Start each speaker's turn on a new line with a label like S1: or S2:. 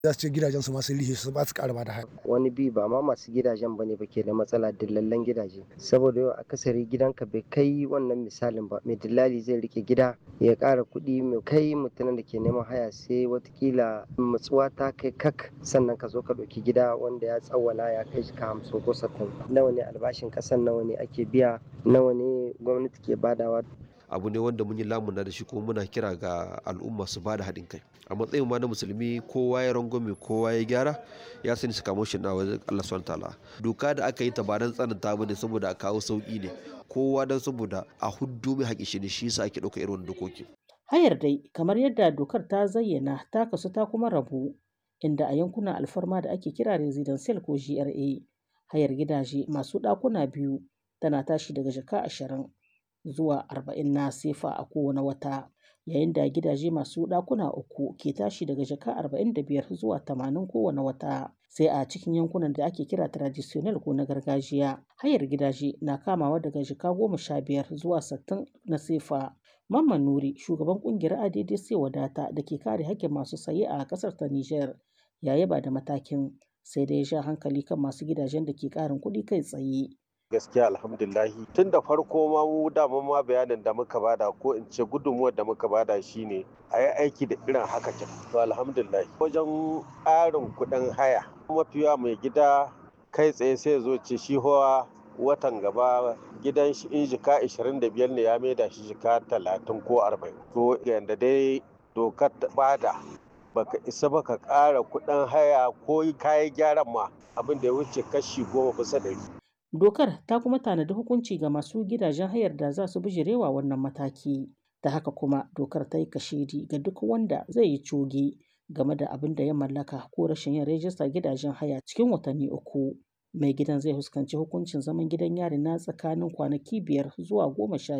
S1: za su ce gidajen su masu lihi su ba su ƙara da haya.
S2: wani bi ba ma masu gidajen bane ba ke da matsala dillallen gidaje saboda yau akasari gidanka bai kai wannan misalin ba mai dillali zai rike gida ya ƙara kuɗi mai kai mutumin da ke neman haya sai watakila matsuwa ta kai kak sannan ka zo ka ɗauki gida wanda ya tsawwala ya kai shi ka hamsin ko sattin nawa ne albashin ƙasan nawa ne ake biya nawa ne gwamnati ke badawa
S3: abu ne wanda mun yi lamuna da shi kuma muna kira ga al'umma su ba da haɗin kai a matsayin ma na musulmi kowa ya rangwame kowa ya gyara ya sani su kamo shi na wajen Allah subhanahu ta'ala doka da aka yi ta ba dan tsananta ba ne saboda a kawo sauki ne kowa dan saboda a huddu mai haƙi shi ne shi yasa ake ɗauka irin wannan dokoki
S4: Hayar dai kamar yadda dokar ta zayyana ta kasu ta kuma rabu inda a yankunan alfarma da ake kira residential ko GRA hayar gidaje masu ɗakuna biyu tana tashi daga jaka ashirin zuwa arba'in na sefa a kowane wata yayin da gidaje masu ɗakuna uku ke tashi daga jaka arba'in da biyar zuwa tamanin kowane wata sai a cikin yankunan da ake kira traditional ko na gargajiya hayar gidaje na kamawa daga jaka goma sha biyar zuwa sittin na sefa Mamman Nuri shugaban kungiyar ADDC wadata da ke kare haƙƙin masu saye a ƙasar ta Nijar ya yaba da matakin sai dai ya sha hankali kan masu gidajen da ke ƙarin kuɗi kai tsaye.
S5: gaskiya alhamdulahi tun da farko ma mu dama ma bayanin da muka bada ko in ce gudunmuwar da muka bada shine a yi aiki da irin haka kin to alhamdulahi wajen ƙarin kuɗin haya mafiya mai gida kai tsaye sai zo ce shi hawa watan gaba gidan shi in jika 25 ne ya maida shi jika 30 ko 40 to yanda dai dokar bada baka isa baka ƙara kuɗin haya ko kayan gyaran ma abin da ya wuce kashi goma bisa ɗari
S4: Dokar ta kuma tanadi hukunci ga masu gidajen hayar da za su bijirewa wannan mataki. Ta haka kuma dokar ta yi kashedi ga duk wanda zai yi coge game da abin da ya mallaka ko rashin yin rajistar gidajen haya cikin watanni uku. Mai gidan zai fuskanci hukuncin zaman gidan yari na tsakanin kwanaki biyar zuwa goma sha